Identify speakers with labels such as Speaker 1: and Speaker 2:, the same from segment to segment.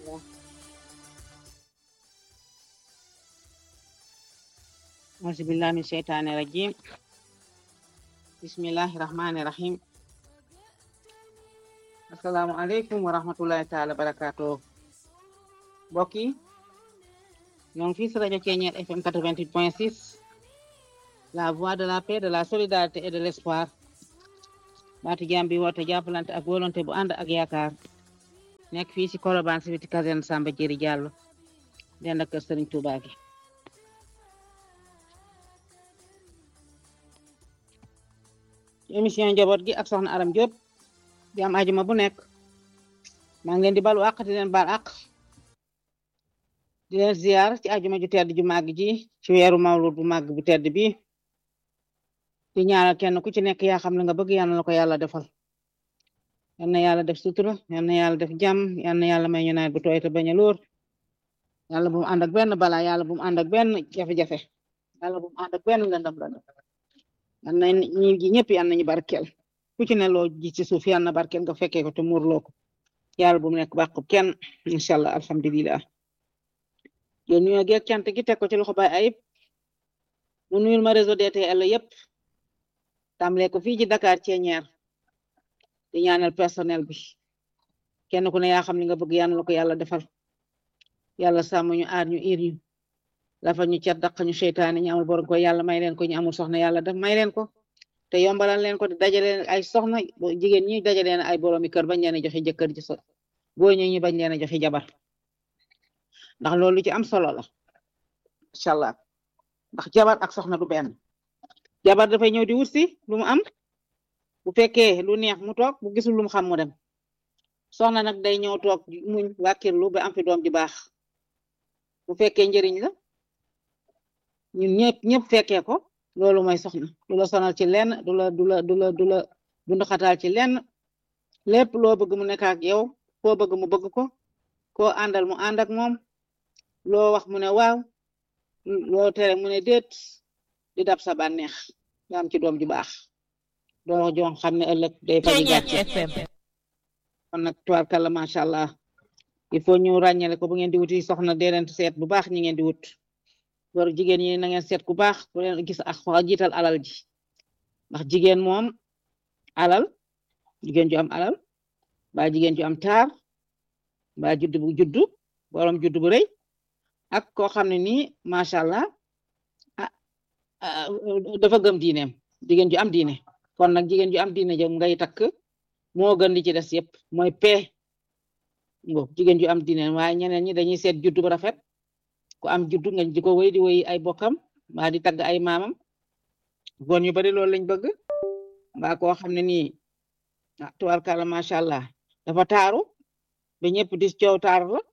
Speaker 1: auzu billahi min sheytaani rajim bismillahi rahmani rahim assalaamu aleykum wa rahmatullahi taala barakaatu mbokk yi ñoo ngi fii si rajo Ceeñeer FM 88.6 la voix de la paix de la solidarité et de l'espoir baatu jàmm bi woote jàppalante ak volonté bu ànd ak yaakaar nekk fii si Colobane si biti caserne Samba Jëri Jàllo dend ak kër Sëriñ Tuubaa gi émission njaboot gi ak soxna Aram Diop di am ajuma bu nekk maa ngi leen di balu àq di leen baal àq di leen ziar ci ajuma ju tedd ju màgg ji ci weeru mawlud bu màgg bu tedd bi di ñaanal kenn ku ci nekk yaa xam la nga bëgg yal na la ko yàlla defal yal na yàlla def sutura yal na yàlla def jàmm yal na yàlla may ñu nawet bu tooy te bañ a lóor yàlla bu mu ànd ak benn balaa yàlla bu mu ànd ak benn jafe-jafe yàlla bu mu ànd ak benn lëndam lëndam yal na ñi ji ñëpp yal nañu barkeel ku ci ne loo ji ci suuf yal na barkeel nga fekkee ko te muurloo ko yàlla bu mu nekk bàqub kenn incha allah alhamdulilah yo nuyoo geeg cant gi teg ko ci loxo bay ayib mu nuyul ma réseau DTL yëpp tàmbalee ko fii ci Dakar Ceeñeer di ñaanal personnel bi kenn ku ne yaa xam li nga bëgg yàlla la ko yàlla defal yàlla sàmm ñu aar ñu iir ñu lafa ñu cat daq ñu seytaane ñu amul borom ko yàlla may leen ko ñu amul soxna yàlla def may leen ko te yombalal leen ko di dajale ay soxna jigéen ñi dajale ay boroomi kër bañ leen a joxe jëkkër ji so góor ñi ñu bañ leen a joxe jabar ndax loolu ci am solo la incha allah ndax jabar ak soxna du benn jabar dafay ñëw di wut si lu mu am bu fekkee lu neex mu toog bu gisul lu mu xam mu dem soxna nag day ñëw toog muñ wàkkirlu ba am fi doom ji baax bu fekkee njëriñ la ñun ñëpp ñëpp fekkee ko loolu mooy soxna du la sonal ci lenn du la du la du la du la bunduxataal ci lenn lépp loo bëgg mu nekk ak yow koo bëgg mu bëgg ko koo àndal mu ànd ak moom loo wax mu ne waaw loo tere mu ne déet di dab sa bànneex nga am ci doom ju baax doo jox xam ne ëllëg day faji gàcce kon nag tubaarkàlla macha allah il faut ñu ràññale ko bu ngeen di wuti soxna dee leen seet bu baax ñi ngeen di wut war jigéen ñi na ngeen seet ku baax bu leen gis ak jiital alal ji ndax jigéen moom alal jigéen ju am alal ba jigéen ju am taar ba judd bu juddu borom judd bu rëy ak koo xam ne nii macha allah ah dafa gëm diineem jigéen ju am diine kon nag jigéen ju am diine jëm ngay takk moo gën li ci des yëpp mooy pee ngo jigéen ju am diine waaye ñeneen ñi dañuy seet juddu bu rafet ku am juddu nga di ko wéy di wéy ay bokkam mbaa di tagg ay maamam goon yu bari loolu lañ bëgg mbaa koo xam ne nii ah tubarkalla macha allah dafa taaru ba ñëpp di coow taaru la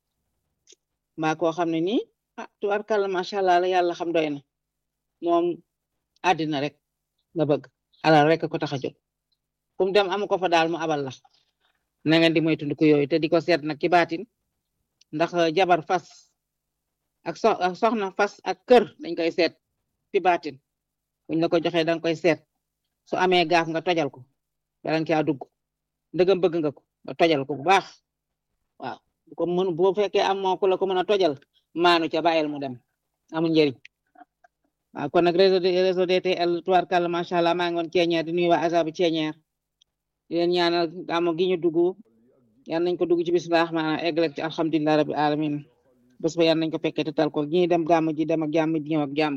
Speaker 1: mbaa koo xam ne nii ah tubarkalla macha allah la yàlla xam doy na moom àddina rek nga bëgg alal rek ko tax a jóg kum dem amu ko fa daal mu abal la na ngeen di moytu ko yooyu te di ko seet nag ci baatin ndax jabar fas ak so ak soxna fas ak kër dañ koy seet ci baatin buñ la ko joxee danga koy seet su amee gaaf nga tojal ko balan caa dugg ndëgam bëgg nga ko nga tojal ko bu baax waaw bu ko mën boo fekkee am moo ko la ko mën a tojal maanu ca bàyyil mu dem amul njëriñ waaw kon nag réseau réseau DTL tubaarkàlla macha allah maa ngi woon ceeñeer di nuyu waa asabu ceeñeer di leen ñaanal gàmmu gi ñu dugg yal nañ ko dugg ci bismillah maanaam egg ci alhamdulilah rabbil alamin bés ba yal nañ ko fekkee te tal ko ñi dem gàmmu ji dem ak jàmm ji ñëw ak jàmm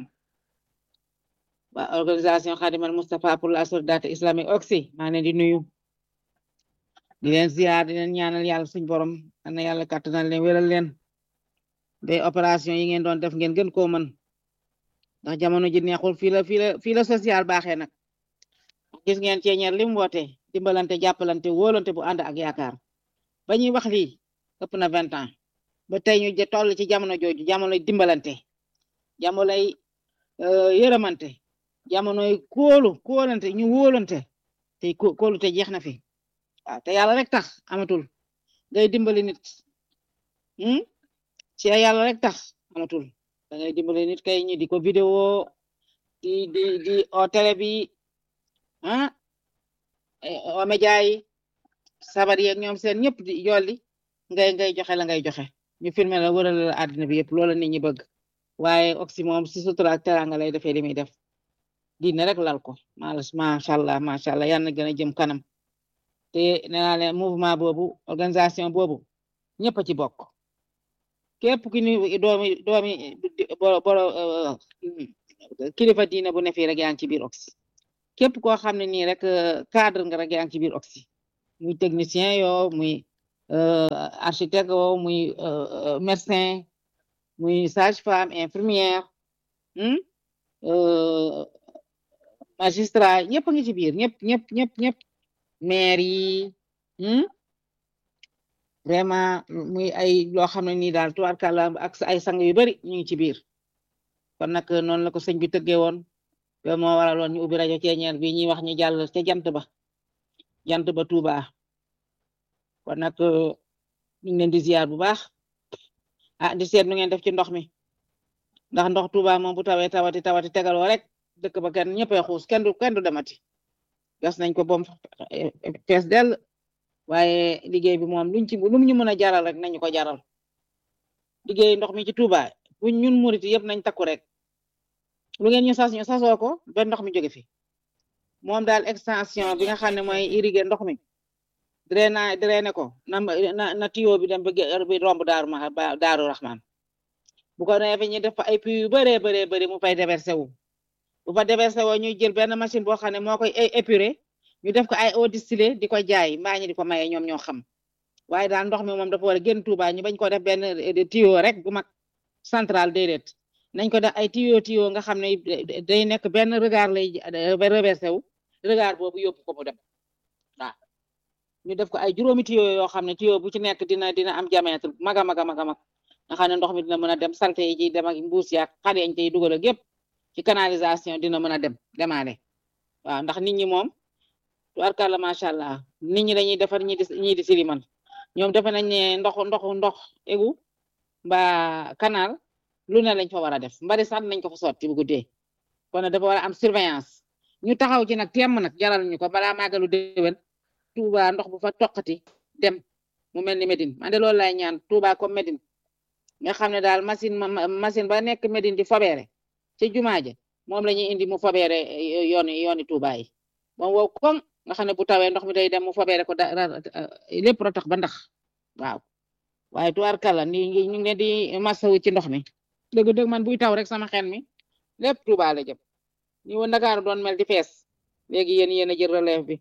Speaker 1: waa organisation Khadimal Moustapha pour la solidarité islamique oxy maa leen di nuyu di leen ziar di leen ñaanal yàlla suñ borom ana yàlla kàttanal leen wéral leen day opération yi ngeen doon def ngeen gën koo mën ndax jamono ji neexul fii la fii la fii la social baaxee nag gis ngeen ceeñeer lim woote dimbalante jàppalante wóolante bu ànd ak yaakaar ba ñuy wax lii ëpp na vingt ans ba tey ñu toll ci jamono jooju jamonoy dimbalante jamonoy yërëmante jamonoy kóolu kóolante ñu wóolante te kóolu te jeex na fi waaw te yàlla rek tax amatul ngay dimbali nit ci yàlla rek tax amatul da ngay dimbali nit kay ñi di ko vidéo di di di o télé bi ah o média yi sabar yeeg ñoom seen ñëpp di jolli ngay ngay joxe la ngay joxe ñu filmer la wërale la àddina bi yëpp loola nit ñi bëgg waaye oxy moom si sutura ak teranga lay defee li muy def diine rek lal ko macha allah macha allah yal na gën a jëm kanam te nee naa leen mouvement boobu organisation boobu ñëpp a ci bokk képp ki ni doomi doomi boro kilifa diine bu ne fii rek yaa ngi ci biir oxy képp koo xam ne nii rek cadre nga rek yaa ngi ci biir oxy muy technicien yoo muy architecte yoo muy médecin muy sage femme infirmière magistrat ñëpp a ngi ci biir ñëpp ñëpp ñëpp ñëpp maire yi vraiment muy ay loo xam ne nii daal tubaarkàlla ak ay sang yu bari ñu ngi ci biir kon nag noonu la ko sëñ bi tëggee woon loolu moo waraloon ñu ubbi rajo ceeñeer bi ñuy wax ñu jàll ca jant ba jant ba Touba kon nag ñu ngi leen di ziar bu baax ah di seet nu ngeen def ci ndox mi ndax ndox Touba moom bu tawee tawati tawati tegaloo rek dëkk ba kenn ñëppay xuus kenn du kenn du demati gas nañ ko bom fees dell waaye liggéey bi moom luñ ci lu ñu mën a jaral rek nañu ko jaral liggéey ndox mi ci Touba bu ñun murit yëpp nañ takku rek lu ngeen ñu sas ñu sasoo ko ba ndox mi jóge fi moom daal extension bi nga xam ne mooy irriguer ndox mi drainage drainer ko na na na tuyau bi dem ba bi romb daaru ma daaru Rahman bu ko defee ñu def fa ay puits yu bëree bëree bëri mu fay déversé wu bu fa déversé woo ñuy jël benn machine boo xam ne moo koy épurer ñu def ko ay eau distillée di ko jaay mbaa ñi di ko maye ñoom ñoo xam waaye daal ndox mi moom dafa war a génn Touba ñu bañ ko def benn tuyau rek bu mag central déedéet nañ ko def ay tuyau tuyau nga xam ne day nekk benn regard lay reversé wu regard boobu yóbbu ko mu dem waaw ñu def ko ay juróomi tuyau yoo xam ne tuyau bu ci nekk dina dina am diamètre maga maga maga mag nga xam ne ndox mi dina mën a dem salte yi ci dem ak mbuus yaak xale yañ tey dugal ak yëpp ci canalisation dina mën a dem demaale waaw ndax nit ñi moom tubarkàlla macha allah nit ñi dañuy defar ñi di ñii di siliman ñoom defe nañ ne ndox ndox ndox egu mbaa canal lu ne lañ fa war a def mbari sax nañ ko fa sotti bu guddee kon dafa war a am surveillance ñu taxaw ci nag temm nag jaral ñu ko balaa màggalu déwén Touba ndox bu fa toqati dem mu mel ni Médine man de loolu lay ñaan Touba comme Médine nga xam ne daal machine machine ba nekk Médine di fobeere ci jumaa ja moom la ñuy indi mu fobeere yooni yooni Touba yi moom wow koŋ nga xam ne bu tawee ndox mi day dem mu fobeere ko da lépp ra tax ba ndax waaw waaye tuwaar kala ni ñu ngi leen di masawu ci ndox mi dëgg dëgg man buy taw rek sama xel mi lépp Touba la jëm ni woon Ndakaaru doon mel di fees léegi yéen yéen a jël relève bi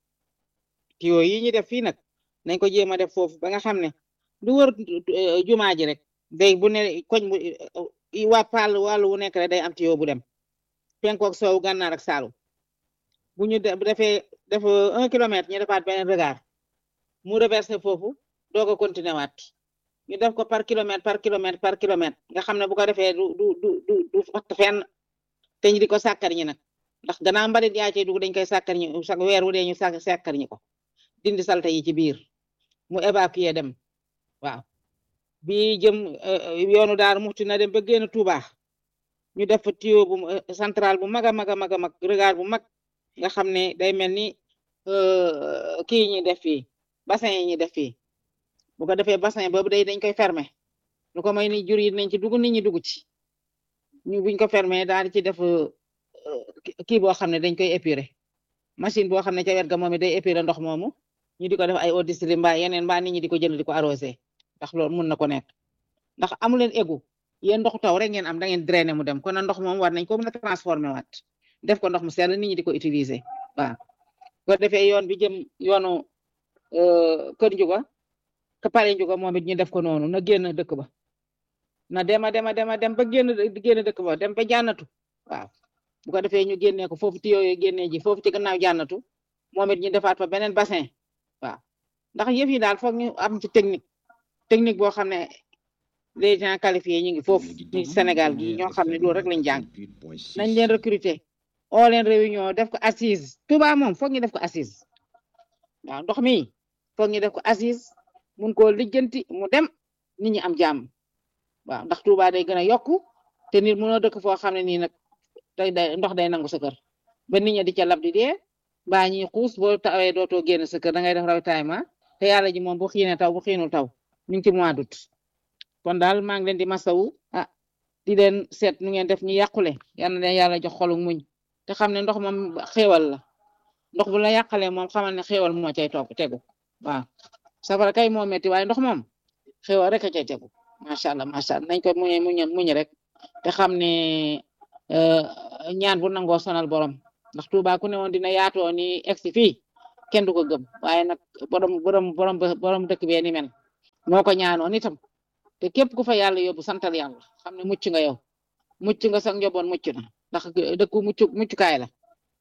Speaker 1: tuyau yi ñu def fii nag nañ ko jéem a def foofu ba nga xam ne du wër jumaa ji rek day bu ne koñ bu waa pal wàllu wu nekk rek day am tuyau bu dem penkook soowu gànnaar ak saalum bu ñu defee def un kilomètre ñu defaat beneen regard mu reversé foofu doog a continué waat ñu def ko par kilomètre par kilomètre par kilomètre nga xam ne bu ko defee du du du du du fatt fenn te ñu di ko sàkkar ñi nag ndax gannaaw mbalit yaa cay dugg dañ koy sàkkar ñi chaque weer wu dee ñu sàkk sàkkar ñi ko dindi salte yi ci biir mu évacuer dem waaw bi jëm yoonu daar muxti na dem ba génn Touba ñu def tuyau bu central bu mag a mag a mag a mag regard bu mag nga xam ne day mel ni kii ñi def fii bassin yi ñi def fii bu ko defee bassin boobu day dañ koy fermer lu ko may ni jur yi nañ ci dugg nit ñi dugg ci ñu buñ ko fermer daal di ci def kii boo xam ne dañ koy épurer machine boo xam ne ca wet ga moom it day épurer ndox moomu ñu di ko def ay eau distillée mbaa yeneen mbaa nit ñi di ko jënd di ko arrosé ndax loolu mun na ko nekk ndax amu leen égout yéen ndoxu taw rek ngeen am da ngeen drainer mu dem kon ndox moom war nañ ko mën a transformer waat def ko ndox mu sell nit ñi di ko utiliser waaw ko defee yoon bi jëm yoonu kër njuga ka pare njuga moom it ñu def ko noonu na génn dëkk ba na dema dema dema dem ba génn génn dëkk ba dem ba jànnatu waaw bu ko defee ñu génnee ko foofu ti yooyu génnee ji foofu ci gannaaw jànnatu moom it ñu defaat fa beneen bassin waaw ndax yëf yi daal foog ñu am ci technique technique boo xam ne les gens qualifiés ñu ngi foofu ci Sénégal gi ñoo xam ne loolu rek lañ jàng nañ leen recruter oo leen réunion def ko assise Touba moom foog ñu def ko assise waaw ndox mi foog ñu def ko assise mun koo lijjanti mu dem nit ñi am jàmm waaw ndax Touba day gën a yokku te nit mënoo dëkk foo xam ne nii nag day day ndox day nangu sa kër ba nit ñi di ca lab di dee mbaa ñuy xuus boo tawee dootoo génn sa kër da ngay def rawtaay ma te yàlla ji moom bu xiine taw bu xiinul taw ñu ngi ci mois d'août kon daal maa ngi leen di masawu ah di leen seet nu ngeen def ñu yàqule yal na leen yàlla jox xolu muñ te xam ne ndox moom xéewal la ndox bu la yàqalee moom xamal ne xéewal moo cay toog tegu waaw safara kay moo metti waaye ndox moom xéewal rek a cay tegu macha allah macha allah nañ ko muñ muñ muñ rek te xam ne ñaan bu nangoo sonal borom ndax Tuuba ku ne woon dina yaatoo ni egsi fii kenn du ko gëm waaye nag borom borom borom borom dëkk bee ni mel moo ko ñaanoon itam te képp ku fa yàlla yóbbu santal yàlla xam ne mucc nga yow mucc nga sax njaboot mucc na ndax dëkku mucc muccukaay la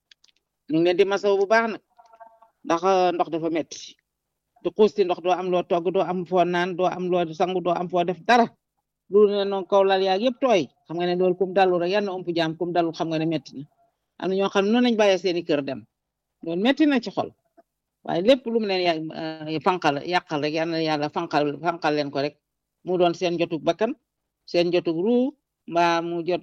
Speaker 1: ñu ngi leen di masaw bu baax nag ndax ndox dafa metti du xuus ci ndox doo am loo togg doo am foo naan doo am loo sangu doo am foo def dara lu ne noonu kaw lal yaag yëpp tooy xam nga ne loolu kum dalu rek yal na ëmp jaam kum dalu xam nga ne metti na am na ñoo xam ne noonu lañ bàyyee seeni kër dem loolu metti na ci xol waaye lépp lu mu leen fanqal yàqal rek yal na yàlla fanqal fanqal leen ko rek mu doon seen jotug bakkan seen jotug ruu mbaa mu jot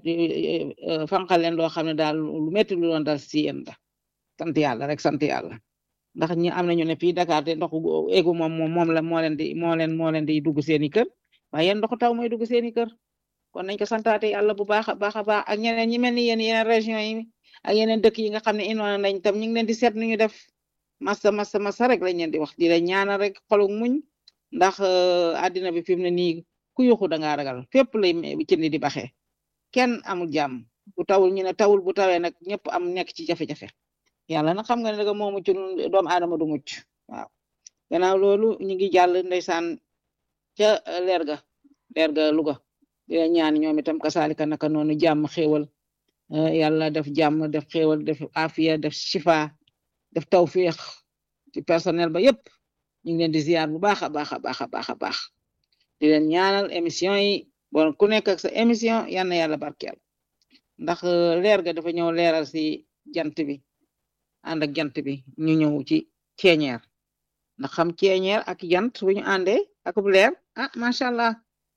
Speaker 1: fanqal leen loo xam ne daal lu metti lu doon dal si yéen da sant yàlla rek sant yàlla ndax ñi am nañu ne fii Dakar te ndoxu éegu moom moom moom la moo leen di moo leen moo leen di dugg seeni kër waaye yéen ndoxu taw mooy dugg seeni kër kon nañ ko santaate yàlla bu baax a baax a baax ak ñeneen ñi mel ni yéen yeneen région yi ak yeneen dëkk yi nga xam ne indoona nañ tam ñu ngi leen di seet nu ñu def massa massa massa rek lañ leen di wax di la ñaanal rek xolu muñ ndax àddina bi fi mu ne nii ku yuxu da ngaa ragal fépp lay cindi di baxee kenn amul jàmm bu tawul ñu ne tawul bu tawee nag ñëpp am nekk ci jafe-jafe yàlla nag xam nga ne daga moo mucc doomu aadama du mucc waaw gannaaw loolu ñu ngi jàll ndeysaan ca leer ga leer ga Louga di la ñaan ñoom itam kasaalika naka noonu jàmm xéewal yàlla def jàmm def xéewal def afiya def shifa def tawfiq ci personnel ba yépp ñu ngi leen di ziar bu baax a baax a baax a baax a baax di leen ñaanal émission yi bon ku nekk ak sa émission yal na yàlla barkeel ndax leer ga dafa ñëw leeral si jant bi ànd ak jant bi ñu ñëw ci ceeñeer ndax xam ceeñeer ak jant bu ñu àndee ak bu leer ah macha allah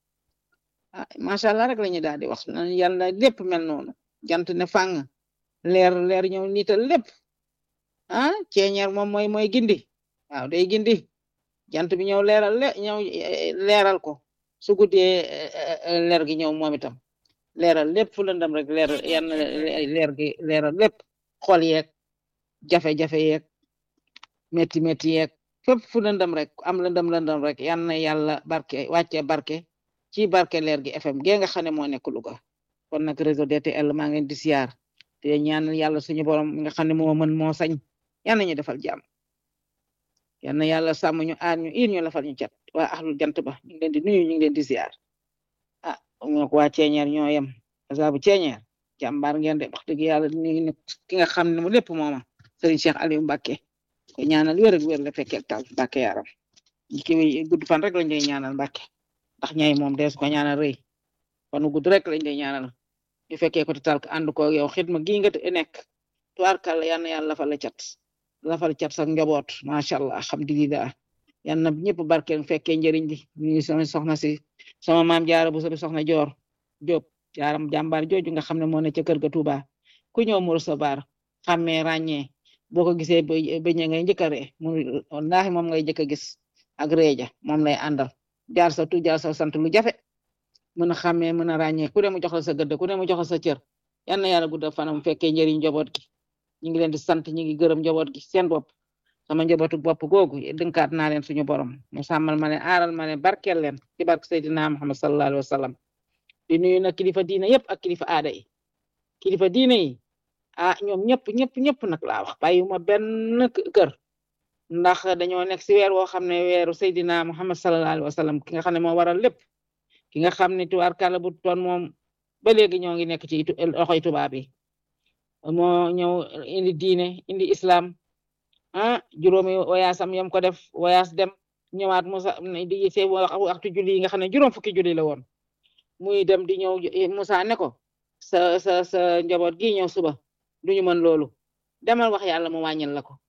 Speaker 1: ah macha allah rek la ñu daal di wax yàlla lépp mel noonu jant ne fàng leer leer ñëw niital lépp ah ceeñeer moom mooy mooy gindi waaw day gindi jant bi ñëw leeral le ñëw leeral ko su guddee leer gi ñëw moom itam leeral lépp fu lëndam rek leer yan leer gi leeral lépp xol yeeg jafe-jafe yeeg métti métti yeeg fépp fu lëndam rek am lëndam lëndam rek yan na yàlla barke wàcce barke ci barke leer gi FM gee nga xam ne moo nekk Louga kon nag réseau DTL maa ngi leen di siyaar te ñaan yàlla suñu borom mi nga xam ne moo mën moo sañ yan nañu defal jàmm yan na yàlla sàmm ñu aar ñu ir ñu lafal ñu cat waa axlu jant ba ñu ngi leen di nuyu ñu ngi leen di siyaar ah ñoo ko waa ceeñeer ñoo yem azabu ceeñeer jàmbaar ngeen de wax dëgg yàlla ni ki nga xam ne mu lépp mooma Serigne Cheikh Aliou Mbacké ko ñaanal wér ak wér la fekkee ak tal Mbacké yaram ki gudd fan rek lañ lay ñaanal Mbacké ndax ñay moom dees ko ñaanal rëy fanu gudd rek lañ lay ñaanal ñu fekkee ko te tal ànd ko yow xidma gi nga nekk tuwaarkal yal na yàlla lafal la cat lafal cat sax njaboot macha allah alhamdulilah yal na ñëpp barkeel fekkee njëriñ li ñu sama soxna si sama maam jaara bu sabi soxna joor Jóob jaaram jàmbaar jooju nga xam ne moo ne ca kër ga Tuuba ku ñëw mu recevoir xàmmee ràññee boo ko gisee bëñ ngay njëkk a ree mu wallaahi moom ngay njëkk a gis ak reeja moom lay àndal jaar sa tu jaar sa sant lu jafe mën a xàmmee mën a ràññee ku ne mu jox la sa gëdd ku ne mu jox la sa cër yal na yàlla guddal fanam fekkee njëriñ njaboot gi ñu ngi leen di sant ñu ngi gërëm njaboot gi seen bopp sama njabootu bopp googu dënkaat naa leen suñu borom mu sàmmal ma leen aaral ma leen barkeel leen ci barke Seydina Muhammad sallallahu alayhi wa sallam di nuyu nag kilifa diina yëpp ak kilifa aada yi kilifa diina yi ah ñoom ñëpp ñëpp ñëpp nag laa wax bàyyiwuma benn kër ndax dañoo nekk si weer woo xam ne weeru Seydina Muhammad sallallahu alayhi wa sallam ki nga xam ne moo waral lépp ki nga xam ne tubaarkàlla bu toon moom ba léegi ñoo ngi nekk ci loxoy tubaab yi moo ñëw indi diine indi islam ah juróomi wayaasam yam ko def wayaas dem ñëwaat Musa di see waxtu julli yi nga xam ne juróom fukki julli la woon muy dem di ñëw Musa ne ko sa sa sa njaboot gi ñëw suba duñu mën loolu demal wax yàlla mu wàññil la ko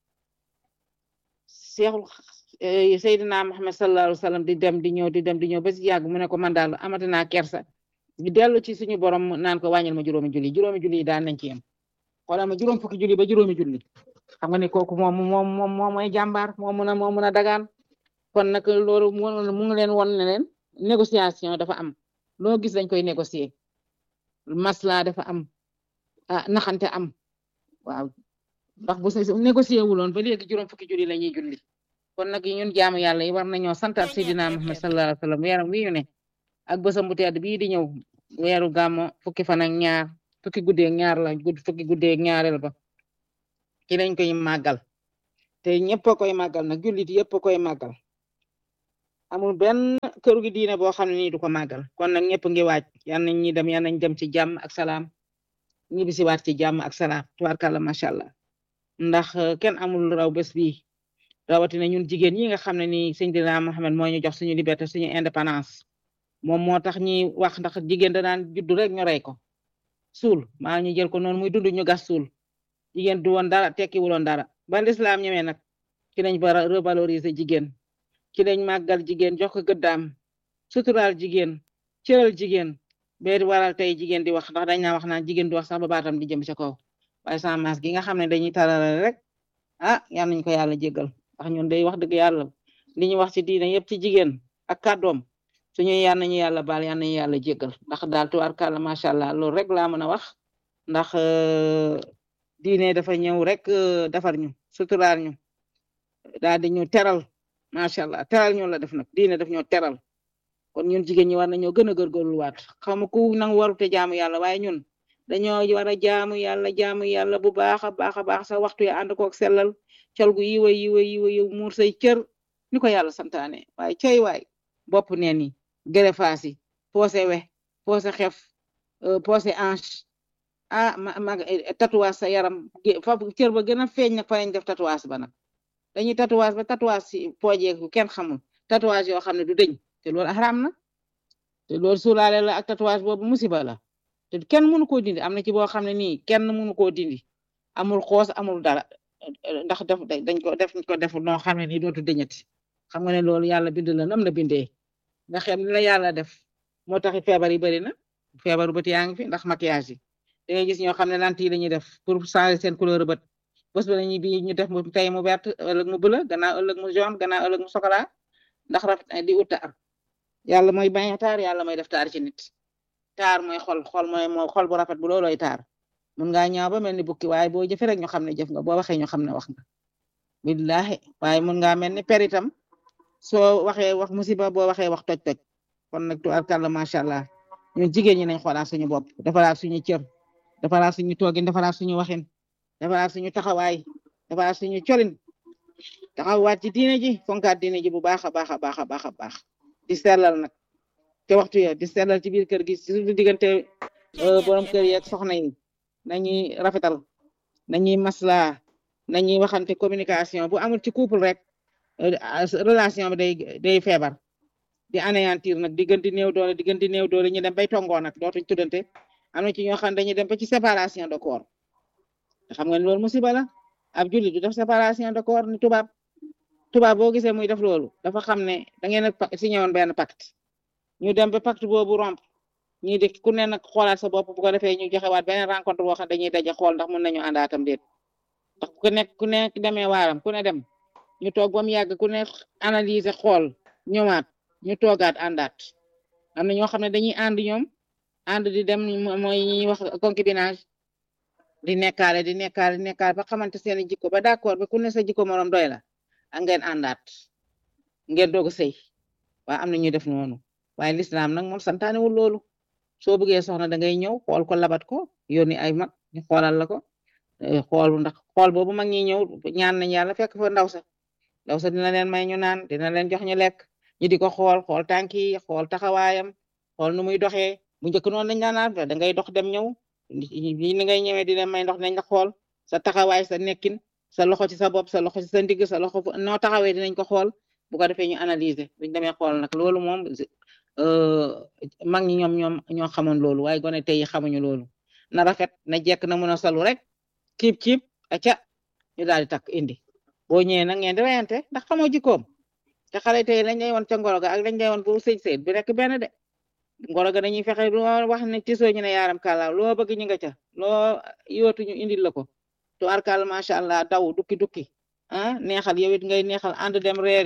Speaker 1: seexul Seydina Muhammad sallallahu alayhi wa sallam di dem di ñëw di dem di ñëw ba si yàgg mu ne ko man daal amati naa kersa di dellu ci suñu borom naan ko wàññil ma juróomi julli juróomi julli daan nañ ci yem xoolal ma juróom fukki julli ba juróomi julli xam nga ne kooku moom moom moom moo mooy jàmbaar moo mun a moo mun a dagaan kon nag loolu mu ngi leen won ne leen négociation dafa am loo gis dañ koy négocier masla dafa am ah naxante am waaw ndax bu sa négocier wuloon ba léegi juróom fukki julli la ñuy julli kon nag ñun jaamu yàlla yi war nañoo santaat Seydina Muhammad sallallahu alayhi wa sallam weeram wi ñu ne ak bësam bu tedd bii di ñëw weeru gàmmo fukki fan ak ñaar fukki guddeeg ñaar la gudd fukki guddeeg ñaareel ba ci lañ koy màggal te ñëpp a koy màggal nag jullit yëpp a koy màggal amul benn këru gi diine boo xam ne nii du ko màggal kon nag ñëpp ngi waaj yan nañ ñi dem yan nañ dem ci jàmm ak salaam ñibbi si waat ci jàmm ak salaam tubaarkàlla macha allah ndax kenn amul raw bés bii rawatina ñun jigéen ñi nga xam ne nii Seydina Muhammad moo ñu jox suñu liberté suñu indépendance moom moo tax ñi wax ndax jigéen da daan juddu rek ñu rey ko suul maa ñu jël ko noonu muy dund ñu gas suul jigéen du woon dara tekkiwuloon dara ba lislaam ñemee nag ci lañ bara revaloriser jigéen ci lañ màggal jigéen jox ko gëddaam suturaal jigéen cëral jigéen bee waral tey jigéen di wax ndax dañ naa wax naan jigéen di wax sax ba baatam di jëm ca kaw waaye sans masque gi nga xam ne dañuy taralal rek ah yal nañ ko yàlla jéggal ndax ñun day wax dëgg yàlla li ñu wax ci diine yëpp ci jigéen ak kàddoom suñu yal nañu yàlla baal yal nañu yàlla jéggal ndax daal tubaarkàlla macha allah loolu rek laa mën a wax ndax diine dafa ñëw rek defar ñu suturaal ñu daal di ñu teral macha allah teral ñu la def nag diine daf ñoo teral kon ñun jigéen ñi war nañoo gën a góorgóorluwaat xam ku nangu warute jaamu yàlla waaye ñun dañoo war a jaamu yàlla jaamu yàlla bu baax a baax a baax sa waxtu ya ànd koog sellal col gu yiwa yiwa yiwa yiw muur say cër ni ko yàlla santaane waaye cey waay bopp neen yi gerefaas yi poosé we poosé xef poosé hanche ah ma ma tatouage sa yaram fa cër ba gën a feeñ nag fa lañ def tatouage ba nag dañuy tatouage ba tatouage si poojeeku kenn xamul tatouage yoo xam ne du dëñ te loolu xaraam na te loolu suulaale la ak tatouage boobu musiba la te kenn mënu koo dindi am na ci boo xam ne nii kenn mënu koo dindi amul xoos amul dara ndax def dañ ko def ko def noo xam ne nii dootu dëñati xam nga ne loolu yàlla bind la nam la bindee nga xam ne la yàlla def moo taxi feebar yi bëri na feebaru bët yaa ngi fi ndax maquillage yi da ngay gis ñoo xam ne lentille la ñuy def pour changer seen couleur bët bés ba lañuy bi ñu def mu tey mu vert ëllëg mu bleu gannaaw ëllëg mu jaune gannaaw ëllëg mu chocolat ndax rafet di ut taar yàlla mooy bañ taar yàlla mooy def taar ci nit taar mooy xol xol mooy moo xol bu rafet bu loolooy taar mun ngaa ñaaw ba mel ni bukki waaye boo jëfee rek ñu xam ne jëf nga boo waxee ñu xam ne wax nga billahi waaye mun ngaa mel ni per itam soo waxee wax musiba boo waxee wax toj toj kon nag tubaarkàlla macha allah ñun jigéen ñi nañ xoolaat suñu bopp defaraat suñu cër defaraat suñu toogin defaraat suñu waxin defaraat suñu taxawaay defaraat suñu colin taxawaat ci diine ji fonkaat diine ji bu baax a baax a baax a baax a baax di sellal nag te waxtu ya di sellal ci biir kër gi surtout diggante borom kër yi ak soxna yi nañuy rafetal nañuy masla nañuy waxante communication bu amul ci couple rek relation bi day day feebar di anéantir nag diggante néew doole diggante néew doole ñu dem bay tongoo nag dootuñ tuddante am na ci ñoo xam dañuy dem ba ci séparation de corps xam nga loolu musiba la ab jullit du def séparation de corps ni tubaab tubaab boo gisee muy def loolu dafa xam ne da ngeen a signé woon benn pacte ñu dem ba pacte boobu romp ñii di ku ne nag xoolaat sa bopp bu ko defee ñu joxewaat beneen rencontre boo xam dañuy daje xool ndax mën nañu àndaatam déet ndax ku nekk ku nekk demee waaram ku ne dem ñu toog ba mu yàgg ku ne analyser xool ñëwaat ñu toogaat àndaat am na ñoo xam ne dañuy ànd ñoom ànd di dem mooy ñuy wax concubinage di nekkaale di nekkaale di nekkaale ba xamante seen jikko ba d'accord ba ku ne sa jikko morom doy la ak ngeen àndaat ngeen doog a sëy waaye am na ñuy def noonu waaye lislaam nag moom santaanewul loolu soo bëggee soxna da ngay ñëw xool ko labat ko yónni ay mag ñu xoolal la ko xool ndax xool boobu mag ñi ñëw ñaan nañ yàlla fekk fa ndaw sa ndaw sa dina leen may ñu naan dina leen jox ñu lekk ñu di ko xool xool tànk yi xool taxawaayam xool nu muy doxee bu njëkk noonu lañ daan naan da ngay dox dem ñëw ni ngay ñëwee di leen may ndox nañ la xool sa taxawaay sa nekkin sa loxo ci sa bopp sa loxo ci sa ndigg sa loxo noo taxawee dinañ ko xool bu ko defee ñu analyser buñ demee xool nag loolu moom mag ñi ñoom ñoom ñoo xamoon loolu waaye gone tey xamuñu loolu na rafet na jekk na mën a salu rek kiib kiib aca ñu daal di takk indi boo ñëwee nag ngeen di reyante ndax xamoo jikkoom te xale tey lañ lay woon ca ngoro ga ak lañ lay woon bu sëy sëy bi rek benn de ngoro ga dañuy fexe loo wax ne tisoo ñu ne yaaram kàllaaw loo bëgg ñu nga ca loo yootu ñu indil la ko tu arkal macha allah daw dukki dukki ah neexal yow it ngay neexal ànd dem reer yi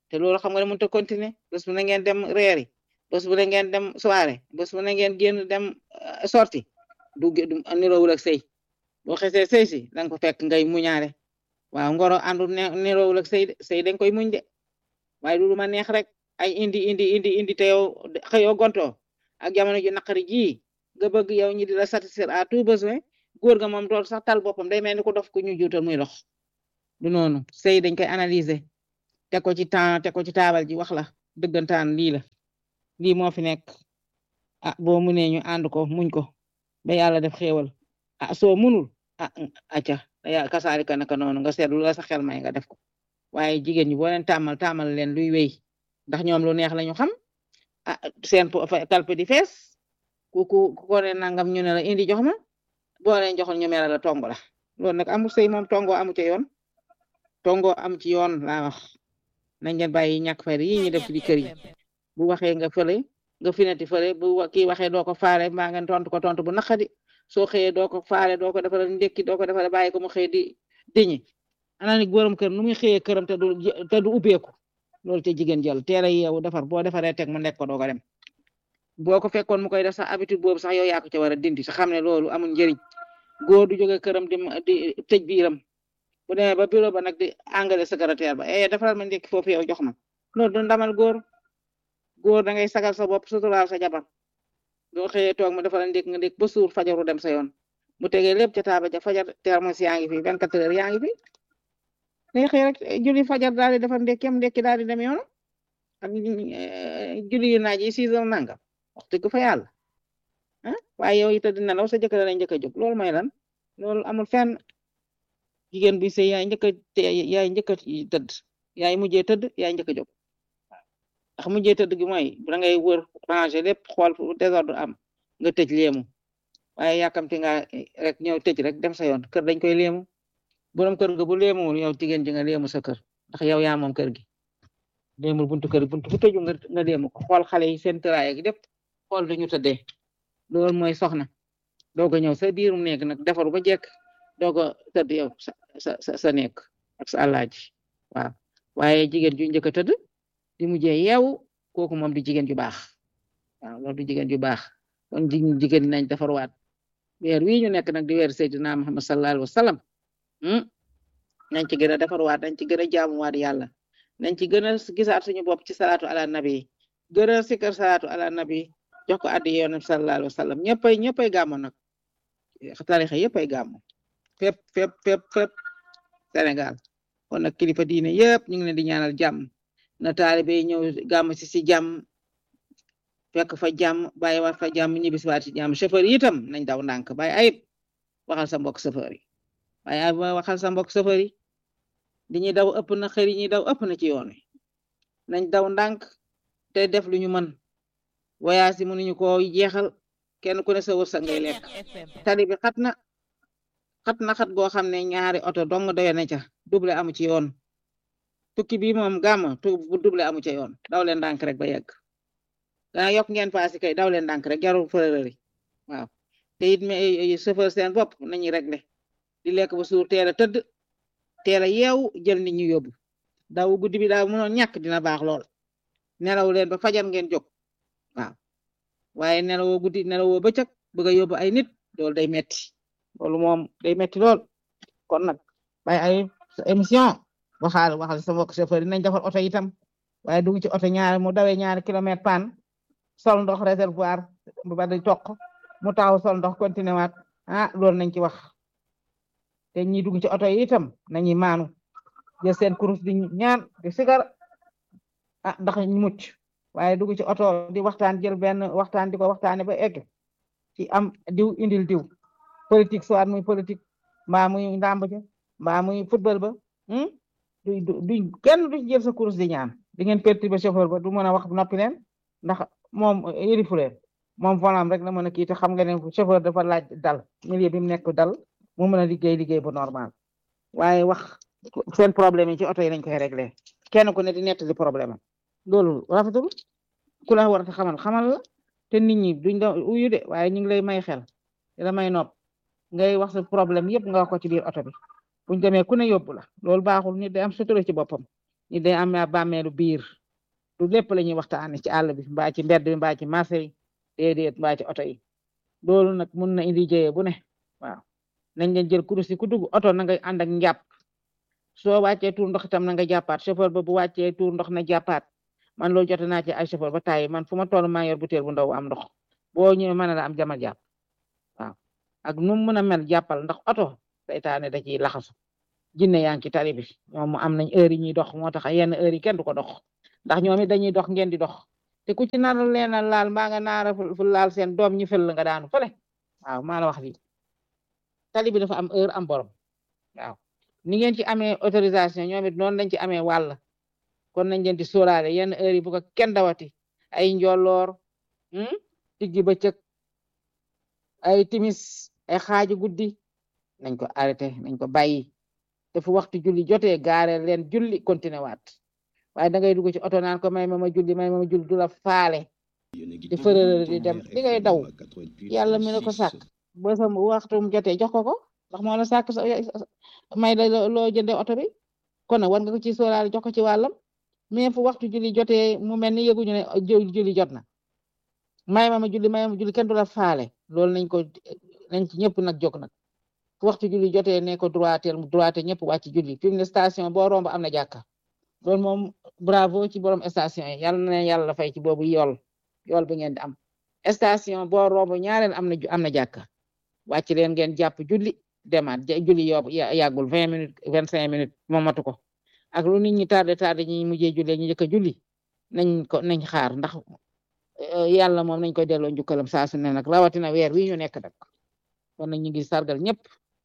Speaker 1: te loolu xam nga ne mënut a continuer bés bu ne ngeen dem reeri bés bu ne ngeen dem soirée bés bu ne ngeen génn dem sorti du du niroowul ak sëy boo xesee sëy si danga ko fekk ngay muñaare waaw ngoro àndul ne niroowul ak sëy de sëy dañ koy muñ de waaye du ma neex rek ay indi indi indi indi te yow xëyoo gontoo ak jamono ji naqari ji nga bëgg yow ñi di la satisfaire à tout besoin góor ga moom dool sax tal boppam day mel ni ko dof ku ñu juutal muy dox du noonu sëy dañ koy analyser teg ko ci temps teg ko ci taabal ji wax la dëggantaan lii la lii moo fi nekk ah boo munee ñu ànd ko muñ ko ba yàlla def xéewal ah soo munul ah acca ya kasaari ka naka noonu nga seetlu la sa xel may nga def ko waaye jigéen ñi boo leen tàmmal tàmmal leen luy wéy ndax ñoom lu neex lañu xam ah seen kalpe di fees ku ku ko ne nangam ñu ne la indi jox ma boo leen joxoon ñu mel la tongo la loolu nag amul sëy moom tongo amu ci yoon tongo am ci yoon laa wax nañ leen bàyyi ñàkk fayda yi ñu def ci di kër yi bu waxee nga fële nga finati fële bu kii waxee doo ko faale mbaa ngeen tontu ko tontu bu naqadi soo xëyee doo ko faale doo ko defal ndekki doo ko defal bàyyi ko mu xëy di diñi ana ni borom kër nu muy xëyee këram te du te du ubbeeku loolu te jigéen jël teel a yeewu defar boo defaree teg mu nekk ko doo ko dem boo ko fekkoon mu koy def sax habitude boobu sax yow yaa ko ca war a dindi te xam ne loolu amul njëriñ góor du jóge këram di di tëj biiram bu demee ba bureau ba nag di engrais secrétaire ba eh defaral ma ndekki foofu yow jox ma loolu du ndamal góor góor da ngay sagal sa bopp suturaal sa jabar doo xëyee toog mu defaral ndekki nga ndekki ba suur fajaru dem sa yoon mu tegee lépp ca taaba ja fajar termos yaa ngi fi 24 heures yaa ngi fi day xëy rek julli fajar daal di defar ndekki am ndekki daal di dem yoon ak julli yu naaj yi 6 heures nangam wax dëgg fa yàlla ah waaye yow it a dina law sa jëkkër la njëkk a jóg loolu mooy lan loolu amul fenn jigéen bi sëy yaay njëkk a yaay njëkk a tëdd yaay mujjee tëdd yaay njëkk a jóg ndax mujjee tëdd gi mooy da ngay wër ranger lépp xool fu désordre am nga tëj léemu waaye yàkkamti nga rek ñëw tëj rek dem sa yoon kër dañ koy léemu borom kër ga bu léemuwul yow jigéen ji nga léemu sa kër ndax yow yaa moom kër gi léemul buntu kër buntu bu tëju nga nga léemu ko xool xale yi seen tëraay ak lépp xool dañu tëddee loolu mooy soxna doog a ñëw sa biirum nekk nag defaru ba jekk doog a tëdd yow sa sa sa nekk ak sa àllaaji waaw waaye jigéen ju njëkk a tëdd di mujjee yeewu kooku moom di jigéen ju baax waaw loolu du jigéen ju baax kon jigéen ñi nañ defarwaat weer wii ñu nekk nag di weer Seydina Muhammad sallallahu alayhi wa sallam nañ ci gën a defarwaat nañ ci gën a jaamuwaat yàlla nañ ci gën a gisaat suñu bopp ci salaatu ala nabi gën a sikkar salaatu ala nabi jox ko addi yoonam sallallahu alayhi wa sallam ñëppay ñëppay gàmmo nag tarixa yëppay gàmmo fépp fépp fépp fépp Sénégal kon nag kilifa diine yëpp ñu ngi leen di ñaanal jàmm na taalibe yi ñëw gàmm si si jàmm fekk fa jàmm bàyyi waat fa jàmm ñibbi si waat si jàmm chauffeur yi itam nañ daw ndànk bàyyi ayib waxal sa mbokk chauffeur yi waaye ayib waxal sa mbokk chauffeur yi li ñuy daw ëpp na xëri ñuy daw ëpp na ci yoon wi nañ daw ndànk te def lu ñu mën voyage yi mënuñu ko jeexal kenn ku ne sa wërsëg ngay lekk tali bi xat na xat na xat goo xam ne ñaari oto dong doy na ca double amu ci yoon tukki bi moom gàmm tu bu double amu ca yoon daw leen ndànk rek ba yegg dana yokk ngeen paasi kay daw leen ndànk rek jarul fërërëri waaw te it mais chauffeur seen bopp nañu réglé di lekk ba suur teel a tëdd teel a yeewu jël nit ñu yóbbu daw guddi bi daal mënoon ñàkk dina baax lool nelaw leen ba fajar ngeen jóg waaw waaye nelawoo guddi nelawoo bëccëg bëgg a yóbbu ay nit loolu day metti loolu moom day metti lool kon nag bay ay émission waxaal waxal sa mbokk chauffeur yi nañ defar oto itam waaye dugg ci oto ñaari mu dawee ñaari kilomètre pan sol ndox réservoir bu ba di toq mu taxaw sol ndox continué waat ah loolu nañ ci wax te ñi dugg ci oto yi itam nañuy maanu jël seen kurus di ñaan di sigar ah ndax ñu mucc waaye dugg ci oto di waxtaan jël benn waxtaan di ko waxtaane ba egg ci am diw indil diw politique soit muy politique mbaa muy ndàmb ja mbaa muy football ba du du kenn du jël sa kurus di ñaan di ngeen perturber chauffeur ba du mën a wax noppi leen ndax moom yërifu leen moom volant rek la mën a kii te xam nga ne chauffeur dafa laaj dal milieu bi mu nekk dal mu mën a liggéey liggéey bu normal waaye wax seen problème yi ci oto yi lañ koy réglé kenn ku ne di nettali problème am loolu rafetul ku la war a xamal xamal la te nit ñi duñ da uyu de waaye ñu ngi lay may xel di la may nopp ngay wax sa problème yëpp nga wax ko ci biir oto bi buñ demee ku ne yóbbu la loolu baaxul nit day am sutura ci boppam ñi day am bàmmeelu biir du lépp la ñuy waxtaane ci àll bi mbaa ci mbedd bi mbaa ci marché yi déedéet mbaa ci oto yi loolu nag mun na indi jëye bu ne waaw nañ leen jël kurus yi ku dugg oto na nga ànd ak njàpp soo wàccee tuur ndox itam na nga jàppaat chauffeur ba bu wàccee tuur ndox na jàppaat man loolu jote naa ci ay chauffeur ba tàyyi man fu ma toll maa yor butéel bu ndaw am ndox boo ñëwee mën la am jamal jàpp waaw ak nu mu mën a mel jàppal ndax oto saytaane da ciy laxasu jinne yaa ngi ci tali bi ñoom mu am nañ heure yi ñuy dox moo tax yenn heure yi kenn du ko dox ndax ñoom it dañuy dox ngeen di dox te ku ci nar leen a laal mbaa nga naara fu laal seen doom ñi fël nga daanu fële waaw maa la wax lii tali bi dafa am heure am borom waaw ni ngeen ci amee autorisation ñoom it noonu lañ ci amee wàll kon nañ leen di sóoraale yenn heure yi bu ko kenn dawati ay njolloor diggi bëccëg ay timis ay xaaju guddi nañ ko arrêté nañ ko bàyyi te fu waxtu julli jotee gaare leen julli continué waat waaye da ngay dugg ci oto naan ko may ma ma julli may ma ma julli du la faale di fërërër di dem di ngay daw yàlla mi ne ko sàkk ba sa waxtu mu jotee jox ko ko ndax moo la sàkk may la loo jënde oto bi kon nag war nga ko ci sóoraale jox ko ci wàllam mais fu waxtu julli jotee mu mel ni yëguñu ne julli jot na may ma ma julli may ma julli kenn du la faale loolu nañ ko nañ ci ñëpp nag jóg nag fu waxtu julli jotee ne ko droitel mu droite ñëpp wàcc julli fi mu ne station boo romb am na jàkka loolu moom bravo ci borom station yi yàlla na yàlla fay ci boobu yool yool bi ngeen di am station boo romb ñaareel am na am na jàkka wàcc leen ngeen jàpp julli demaat julli yóbbu yàggul vingt minutes vingt cinq minutes moom matu ko ak lu nit ñi tardé tardé ñi mujjee julli ñu njëkk a julli nañ ko nañ xaar ndax yàlla moom nañ koy delloo njukkalam saa su ne nag rawatina weer wi ñu nekk nag kon nag ñu ngi sargal ñëpp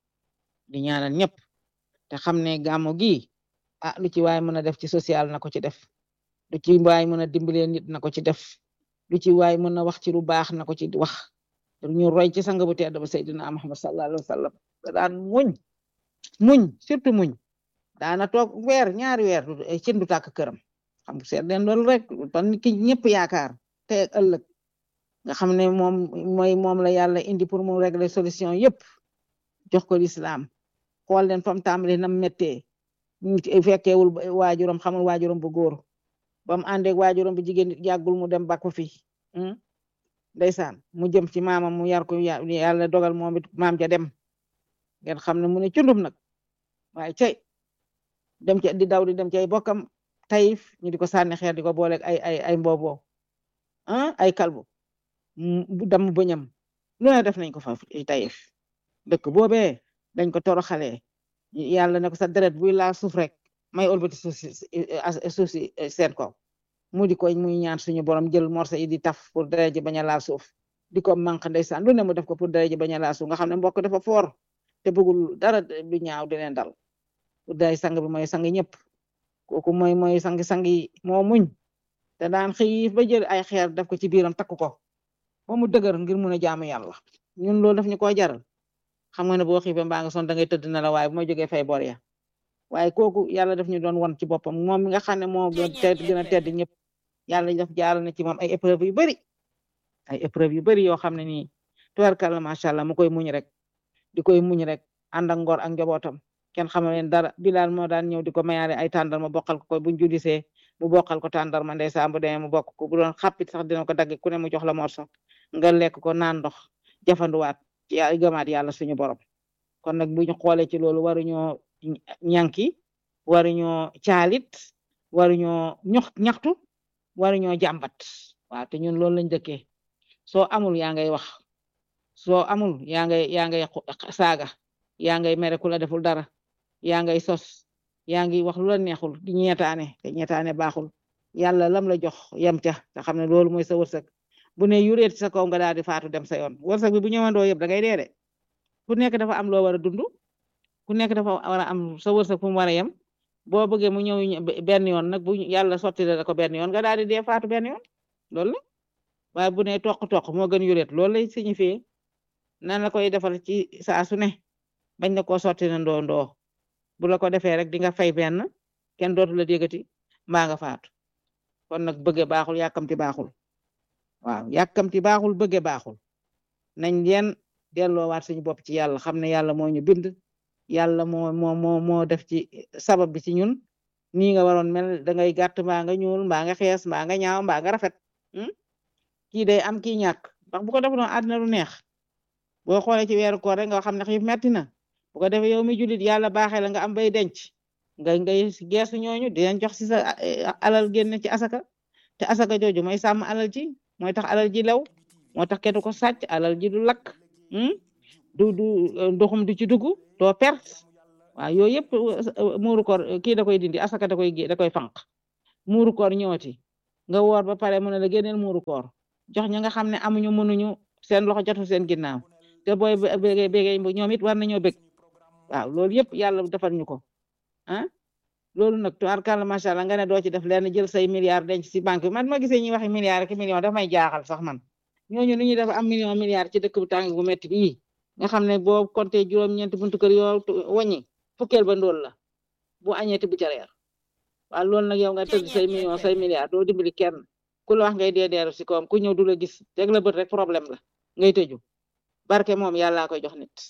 Speaker 1: di ñaanal ñëpp te xam ne gàmmu gi ah lu ci waay mën a def ci social na ko ci def lu ci waay mën a dimbalee nit na ko ci def lu ci waay mën a wax ci lu baax na ko ci wax ñu roy ci sang bu tedd ba Seydina Muhammad sallallahu alayhi wa sallam da daan muñ muñ surtout muñ daana toog weer ñaari weer cin du tàkk këram xam nga seet leen loolu rek ba nit ki ñëpp yaakaar te ëllëg nga xam ne moom mooy moom la yàlla indi pour mu régler solution yëpp jox ko l'islam xool leen fam tàmbali nam méttee ñu fekkeewul waajuram xamul waajuram bu góor ba mu àndeeg waajuram bu jigéen yàggul mu dem bakku fi ndeysaan mu jëm ci maamam mu yar ko yàlla dogal moom it maam ja dem ngeen xam ne mu ne cundum nag waaye cay dem ci di daw di dem ci ay bokkam tayif ñu di ko sànni xeer di ko booleeg ay ay ay mbooboo ah ay kalbu bu damm bëñam lu ne def nañ ko fa tayif dëkk boobee dañ ko toroxalee yàlla ne ko sa deret buy laa suuf rek may olbati suuf si suuf si seen kaw mu di ko muy ñaan suñu borom jël morse yi di taf pour deret ji bañ a laal suuf di ko manq ndeysaan lu ne mu def ko pour deret ji bañ a laal suuf nga xam ne mbokk dafa foor te bëggul dara du ñaaw di leen dal pour day sang bi mooy sang ñëpp kooku mooy mooy sang-sang yi moo muñ te daan xiif ba jël ay xeer def ko ci biiram takk ko ba mu dëgër ngir mun a jaamu yàlla ñun loolu daf ñu ko jaral xam nga ne boo xiifee mbaa nga son da ngay tëdd na la waaye bu ma jógee fay bor ya waaye kooku yàlla daf ñu doon won ci boppam moom mi nga xam ne moo gën tedd gën a tedd ñëpp yàlla daf jaaral na ci moom ay épreuve yu bari ay épreuve yu bari yoo xam ne nii tubarkalla macha allah mu koy muñ rek di koy muñ rek ànd ak ngor ak njabootam kenn xamal leen dara Bilal moo daan ñëw di ko mayaale ay tàndarma bokkal ko buñ julisee mu bokkal ko tàndarma ndeysaan bu demee mu bokk ko bu doon xappit sax dina ko dagg ku ne mu jox la morso nga lekk ko naan ndox jafanduwaat ci gëmaat yàlla suñu borom kon nag bu ñu xoolee ci loolu waruñoo ñànki waruñoo caalit waruñoo ñox ñaxtu waruñoo jàmbat waaw te ñun loolu lañ dëkkee soo amul yaa ngay wax soo amul yaa ngay yaa ngay saaga yaa ngay mere ku la deful dara yaa ngay sos yaa ngi wax lu la neexul di ñeetaane te ñeetaane baaxul yàlla lam la jox yem ca te xam ne loolu mooy sa wërsëg bu ne yureet sa kaw nga daal di faatu dem sa yoon wërsëg bi bu ñëwandoo yëpp da ngay dee de ku nekk dafa am loo war a dund ku nekk dafa war a am sa wërsëg fu mu war a yem boo bëggee mu ñëw benn yoon nag bu yàlla sotti la ko benn yoon nga daal di dee faatu benn yoon loolu la waaye bu ne toq-toq moo gën yureet loolu lay signifié nan la koy defal ci saa su ne bañ na koo sotti na ndoo ndoo bu la ko defee rek di nga fay benn kenn dootu la déggati mbaa nga faatu kon nag bëgge baaxul yàkkamti baaxul waaw yàkkamti baaxul bëgge baaxul nañ leen delloowaat suñu bopp ci yàlla xam ne yàlla moo ñu bind yàlla moo moo moo moo def ci sabab bi ci ñun nii nga waroon mel da ngay gàtt mbaa nga ñuul mbaa nga xees mbaa nga ñaaw mbaa nga rafet kii day am kii ñàkk ndax bu ko def doon àddina du neex boo xoolee ci weeru koor rek nga xam ne xiif metti na bu ko defee yow mi julit yàlla baaxee la nga am bay denc nga ngay geesu ñooñu di leen jox si sa alal génne ci asaka te asaka jooju mooy sàmm alal ji mooy tax alal ji lew moo tax kenn ko sàcc alal ji du lakk du du ndoxum du ci dugg doo perte waaw yooyu yëpp muuru koor kii da koy dindi asaka da koy da koy fanq muuru koor ñooti nga woor ba pare mu ne la génneel muuru koor jox ñi nga xam ne amuñu mënuñu seen loxo jotu seen ginnaaw te booy bégee bégee ñoom it war nañoo bég waaw loolu yëpp yàlla defal ñu ko ah loolu nag tubaarkàlla macha allah nga ne doo ci def lenn jël say milliards denc si banque bi man ma gisee ñuy waxi milliards ak millions daf may jaaxal sax man ñooñu nu ñuy def am million milliards ci dëkk bu tàng bu métti bii nga xam ne boo compté juróom-ñeenti buntu kër yoo wàññi fukkeel ba ndóol la bu añeeti bu ca reer waaw loolu nag yow nga tëdd say millions say milliards doo dimbali kenn ku la wax ngay dee deeru si kawam ku ñëw du la gis teg la bët rek problème la ngay tëju barke moom yàllaa koy jox nit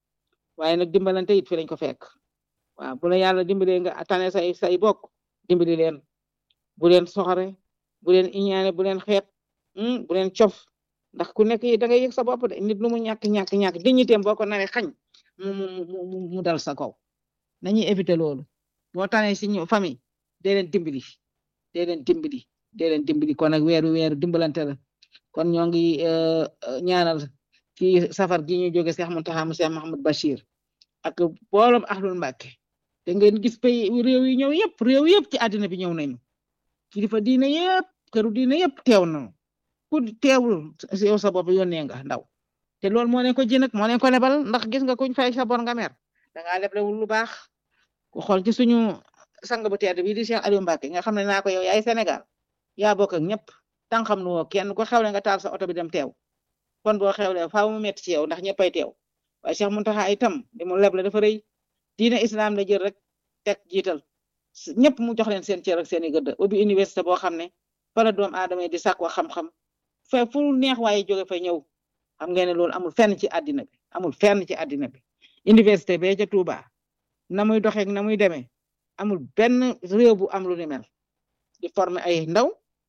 Speaker 1: waaye nag dimbalante it fi lañ ko fekk waaw bu la yàlla dimbalee nga tane say say bokk dimbali leen bu leen soxore bu leen iñaane bu leen xeet bu leen cof ndax ku nekk da ngay yëg sa bopp de nit lu mu ñàkk ñàkk ñàkk dignitéem boo ko naree xañ mu mu mu dal sa kaw nañuy éviter loolu boo tane si ñu famille dee leen dimbali dee leen dimbali dee leen dimbali kon nag weeru weeru dimbalante la kon ñoo ngi ñaanal ci safar gi ñu jóge Cheikh Mountakha Cheikh Mahamadou Bachir ak boolom ahlul Mbàkke te ngeen gis pays réew yi ñëw yëpp réew yëpp ci àddina bi ñëw nañu kilifa diine yëpp këru diine yëpp teew nañu ku teewul yow sa bopp yónnee nga ndaw te loolu moo leen ko ji nag moo leen ko lebal ndax gis nga kuñ fay sa bor nga mer da ngaa leblewul lu baax ku xool ci suñu sang bu tedd bi di Cheikh Aliou Mbacke nga xam ne naa ko yow yaay Sénégal yaa bokk ak ñëpp tan xam nu woo kenn ko xewle nga taal sa oto bi dem teew kon boo xewle faaw mu metti ci yow ndax ñëppay teew waaye Cheikh Mountakha itam di mu leble dafa rëy diine islam la jël rek teg jiital ñëpp mu jox leen seen cër ak seen i gëdd ubbi université boo xam ne fa la doom aadama di sàkku xam-xam fe fu neex waaye jóge fa ñëw xam ngeen ne loolu amul fenn ci àddina bi amul fenn ci àddina bi université bee ca Touba na muy doxeek na muy demee amul benn réew bu am lu ni mel di former ay ndaw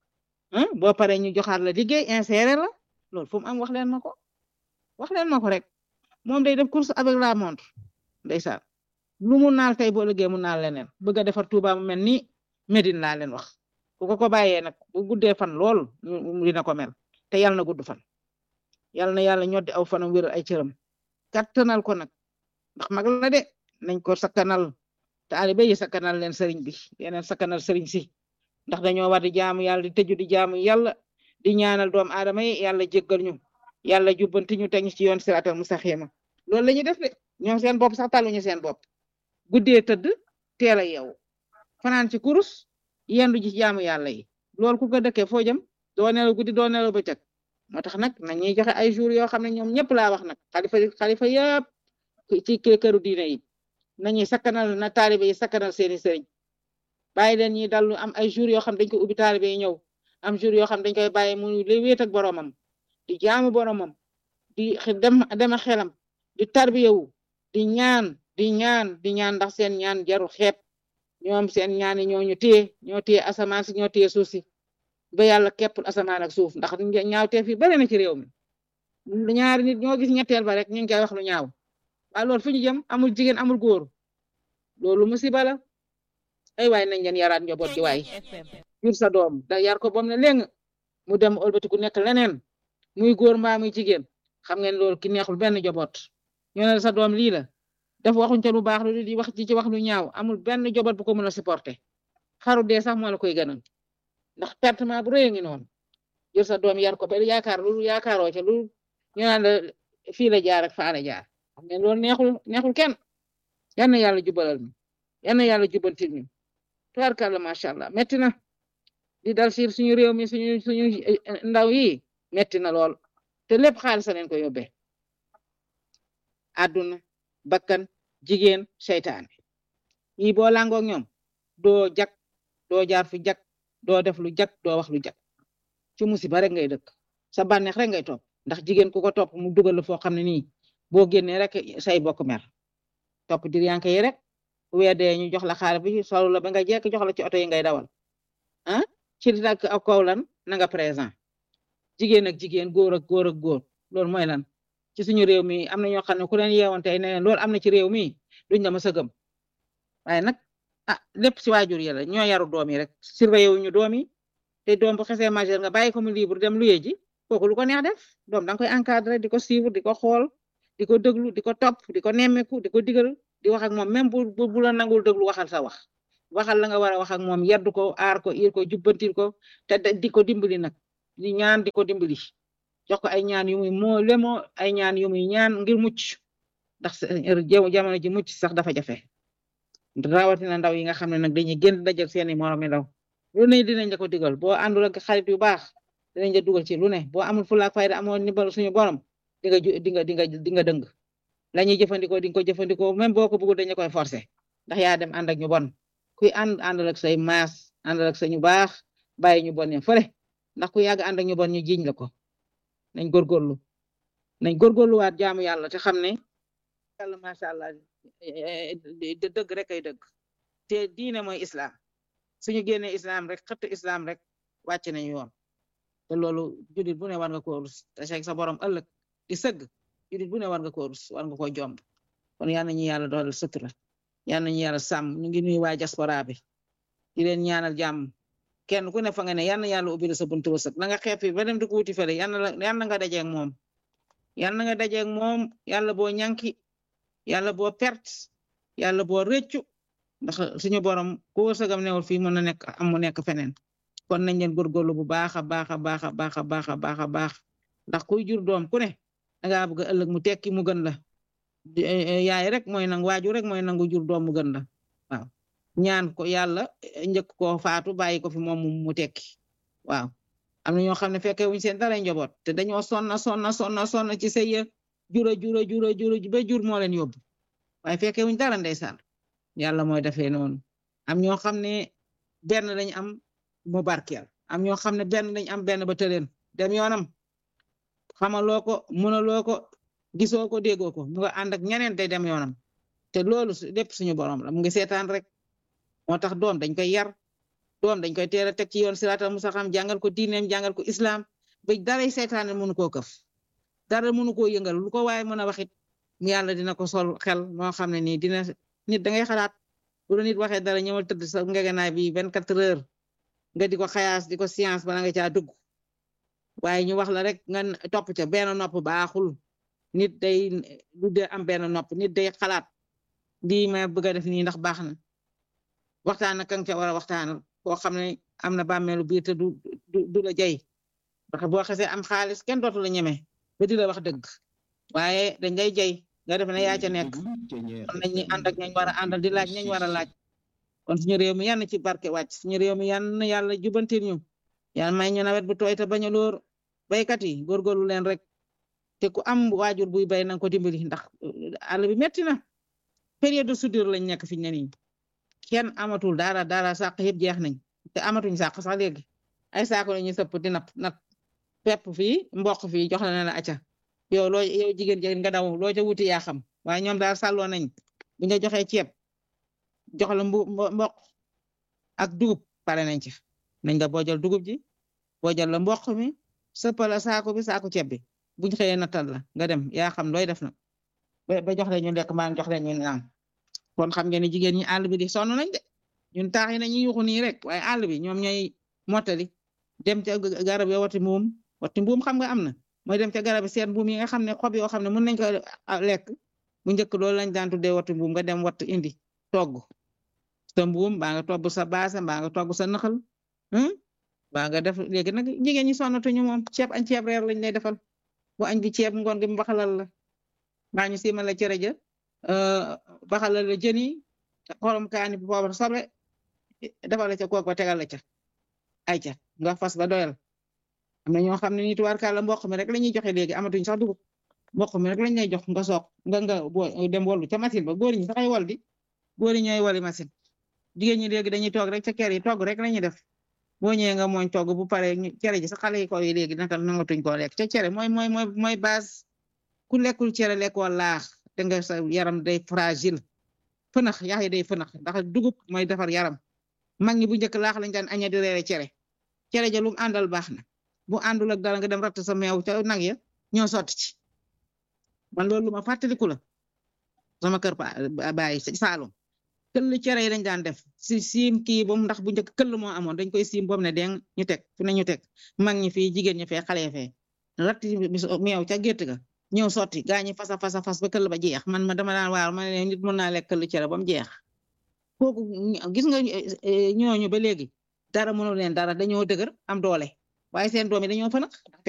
Speaker 1: boo paree ñu joxaat la liggéey insérer la loolu fu mu am wax leen ma ko wax leen ma ko rek moom day def course avec la montre ndeysaan lu mu naal tey boo liggéey mu naal leneen bëgg a defar Touba mu mel ni Médine laa leen wax ku ko ko bàyyee nag bu guddee fan lool dina ko mel te yàlla na gudd fan yàlla na yàlla ñoddi aw fanam wéral ay cëram kattanal ko nag ndax mag la de nañ ko sakkanal taalibe yi sakkanal leen sëriñ bi yeneen sakkanal sëriñ si ndax dañoo war di jaamu yàlla di tëju di jaamu yàlla di ñaanal doom aadama yi yàlla jéggal ñu yàlla jubbanti ñu teg ñu ci yoon siraatal mustaqiima loolu la ñuy def de ñoom seen bopp sax taluñu seen bopp guddee tëdd teel a yeewu fanaan ci kurus yendu ji jaamu yàlla yi loolu ku ko dëkkee foo jëm doo nelaw guddi doo nelaw bëccëg moo tax nag nañuy joxe ay jours yoo xam ne ñoom ñëpp laa wax nag xalifa xalifa yëpp ci këru diine yi nañuy sakkanal na taalibe yi sakkanal seeni sëriñ bàyyi leen ñi dallu am ay jours yoo xam dañ ko ubbi taalibe yi ñëw am jours yoo xam dañ koy bàyyi mu li wéet ak boromam di jaamu boromam di dem dema xelam di tarbiyewu di ñaan di ñaan di ñaan ndax seen ñaan jaru xeeb ñoom seen ñaan yi ñoo ñu téye ñoo téye asamaan si ñoo téye suuf si ba yàlla képp asamaan ak suuf ndax ñaawteef yi bari na ci réew mi ñaari nit ñoo gis ñetteel ba rek ñu ngi koy wax lu ñaaw waaye loolu fu ñu jëm amul jigéen amul góor loolu musiba la ay waay nañ leen yaraat njaboot gi waay jur sa doom da yar ko bom ne léng mu dem ëlbati ku nekk leneen muy góor mbaa muy jigéen xam ngeen loolu ki neexul benn njaboot ñoo ne sa doom lii la daf waxuñ ca lu baax lu di wax ci ci wax lu ñaaw amul benn njaboot bu ko mën a supporter xaru dee sax moo la koy gënal ndax pertement bu rëy ngi noonu jël sa doom yar ko ba yaakaar lu yaakaaroo ca lu ñu naan la fii la jaar ak faa la jaar xam ngeen loolu neexul neexul kenn yal na yàlla jubalal ñu yal na yàlla jubantil ñu tubaarkàlla macha allah metti na di dal si suñu réew mi suñu suñu ndaw yi metti na lool te lépp xaalis leen ko yóbbee àdduna bakkan jigéen seytaane yi boo langoog ñoom doo jak doo jaar fu jak doo def lu jak doo wax lu jak ci musiba rek ngay dëkk sa bànneex rek ngay topp ndax jigéen ku ko topp mu dugal la foo xam ne nii boo génnee rek say bokk mer topp diryanke yi rek weer dee ñu jox la xaalis bi solu la ba nga jekk jox la ci oto yi ngay dawal ah ci nag ak kaw lan na nga présent jigéen ak jigéen góor ak góor ak góor loolu mooy lan ci suñu réew mi am na ñoo xam ne ku leen yeewoon tey ne leen loolu am na ci réew mi duñ la mës a gëm waaye nag ah lépp si waajur yi la ñoo yaru doom yi rek surveillé wuñu doom yi te doom bu xesee majeur nga bàyyi ko mu libre dem luye ji kooku lu ko neex def doom da nga koy encadré di ko suivre di ko xool di ko déglu di ko topp di ko nemmeeku di ko digal di wax ak moom même bu bu la nangul déglu waxal sa wax waxal la nga war a wax ak moom yeddu ko aar ko ir ko jubbantil ko te di ko dimbali nag di ñaan di ko dimbali jox ko ay ñaan yu muy moo lemoo ay ñaan yu muy ñaan ngir mucc ndax jamono ji mucc sax dafa jafe rawatina ndaw yi nga xam ne nag dañuy génn dajal seeni moromi ndaw lu ne dinañ la ko digal boo àndul ak xarit yu baax dinañ la dugal ci lu ne boo amul fulaak fayda amoon nimbal suñu borom di nga di nga di nga di nga dëng la ñuy jëfandikoo di nga ko jëfandikoo même boo ko bëggul dañu koy forcer ndax yaa dem ànd ak ñu bon kuy ànd àndal ak say maas àndal ak sa ñu baax bàyyi ñu bon ne fële ndax ku yàgg ànd ak ñu bon ñu jiñ la ko nañ góorgóorlu nañ góorgóorluwaat jaamu yàlla te xam ne yàlla macha allah dëgg rek ay dëgg te diine mooy islam suñu génnee islam rek xëtt islam rek wàcc nañu yoon te loolu julit bu ne war nga ko rus te sa borom ëllëg di sëgg julit bu ne war nga ko rus war nga ko jomb kon yal nañu yàlla dooleel sutura yal nañu yàlla sàmm ñu ngi nuyu waa diaspora bi di leen ñaanal jàmm kenn ku ne fa nga ne yal na yàlla ubbi la sa buntu wërsëg la nga xeeb fi ba dem di ko wuti fële yal na yal na nga dajeeg moom yal na nga dajeeg moom yàlla boo ñànki yàlla boo perte yàlla boo rëccu ndax suñu borom ku wërsëgam newul fii mën na nekk am mu nekk feneen kon nañ leen góorgóorlu bu baax a baax a baax a baax a baax a baax a baax ndax kuy jur doom ku ne dangaa bëgg ëllëg mu tekki mu gën la yaay rek mooy nangu waajur rek mooy nangu jur doom mu gën la waaw ñaan ko yàlla njëkk ko faatu bàyyi ko fi moom mu tekki waaw am na ñoo xam ne fekke wuñ seen dara njaboot te dañoo sonna sonna sonna sonna ci sëy jura jura jura jura ba jur moo leen yóbbu waaye fekke wuñ dara ndeysaan yàlla mooy defee noonu am ñoo xam ne benn lañ am mu barkeel am ñoo xam ne benn lañ am benn ba tëleen dem yoonam xamaloo ko mënaloo ko gisoo ko déggoo ko mu nga ànd ak ñeneen day dem yoonam te loolu lépp suñu borom la mu ngi seetaan rek moo tax doom dañ koy yar doom dañ koy teel a teg ci yoon siraatal mustaqiim jàngal ko diineem jàngal ko islam ba daray seetaan mënu koo këf dara mënu koo yëngal lu ko waaye mën a waxit mu yàlla dina ko sol xel moo xam ne nii dina nit da ngay xalaat bu la nit waxee dara ñëwal tëdd sa ngegenaay bi vingt quatre heures nga di ko xayaas di ko science bala nga caa dugg waaye ñu wax la rek nga topp ca benn nopp baaxul nit day du dee am benn nopp nit day xalaat lii ma bëgg a def nii ndax baax na waxtaan ak kan ca war a waxtaanal koo xam ne am na bàmmeelu biir te du du la jay ndax boo xesee am xaalis kenn dootu la ñeme ba di la wax dëgg waaye dañ lay jay nga def ne yaa ca nekk kon nañ ñi ànd ak ñañ war a àndal di laaj ñañ war a laaj kon suñu réew mi yann ci barke wàcc suñu réew mi yann yàlla jubantil ñu yàlla may ñu nawet bu tooy te bañ a lóor baykat yi góorgóorlu leen rek te ku am waajur buy bay nanga ko dimbali ndax àll bi metti na période de soudure lañ nekk fi ñu ne nii kenn amatul dara dara sàq yëpp jeex nañ te amatuñ sàq sax léegi ay saako la ñuy sëpp di napp nat pepp fii mboq fii jox la ne la acca yow loo yow jigéen jigéen nga daw loo ca wuti yaa xam waaye ñoom daal sàlloo nañ bu ñu joxee ceeb jox la mbu mboq ak dugub pare nañ ci nañ nga boojal dugub ji boojal la mboq mi sëppal la saako bi saako ceeb bi buñ xëyee nattal la nga dem yaa xam looy def na ba jox leen ñu lekk maa jox leen ñu naan kon xam ngeen ni jigéen ñi àll bi di sonn nañ de ñun taax yi nañu yuxu nii rek waaye àll bi ñoom ñooy mottali dem ca garab yo wati mbuum wati mbuum xam nga am na mooy dem ca garab yi seen mbuum yi nga xam ne xob yoo xam ne mën nañ ko lekk bu njëkk loolu lañ daan tuddee wati mbuum nga dem wat indi togg sa mbuum baa nga togg sa baasa mbaa nga togg sa naxal baa nga def léegi nag jigéen ñi sonnatuñu moom ceeb añ ceeb reer lañ lay defal bu añ bi ceeb ngoon gi mbaxalal la mbaa ñu simal la cere ja baxalal la jën yi xorom kaani bu poobar soble defal la ca kook ba tegal la ca ay ca nga fas ba doyal am na ñoo xam ne nii tubaarkàlla mboq mi rek la ñuy joxe léegi amatuñ sax dugub mboq mi rek lañ lay jox nga soog nga nga boo dem wollu ca machine ba góor ñi saxay wol di góor ñi ñooy woli machine jigéen ñi léegi dañuy toog rek ca kër yi togg rek la ñuy def boo ñëwee nga mooñ togg bu pare cere ji sax xale yi ko yi léegi naka nangatuñ koo lekk ca cere mooy mooy mooy mooy base ku lekkul cere lekkoo laax te nga sa yaram day fragile fënax yax yi day fënax ndax dugub mooy defar yaram mag ñi bu njëkk laax lañ daan aña di reere cere cere ja lu mu àndal baax na bu àndul ak dara nga dem ratt sa meew ca nag ya ñoo sotti ci man loolu lu ma fàttaliku la sama kër pa bàyyi Saalum këll cere yi dañ daan def si siim kii boobu ndax bu njëkk këll moo amoon dañ koy siim boobu ne deng ñu teg fu ne ñu teg mag ñi fii jigéen ñi fee xale fee ratti meew ca gétt ga ñëw sotti gaa ñi fasa fasa fas ba këll ba jeex man ma dama daan waar ma ne nit mën naa lekk këll cere ba mu jeex kooku gis nga ñooñu ba léegi dara mënul leen dara dañoo dëgër am doole waaye seen doom yi dañoo fa nag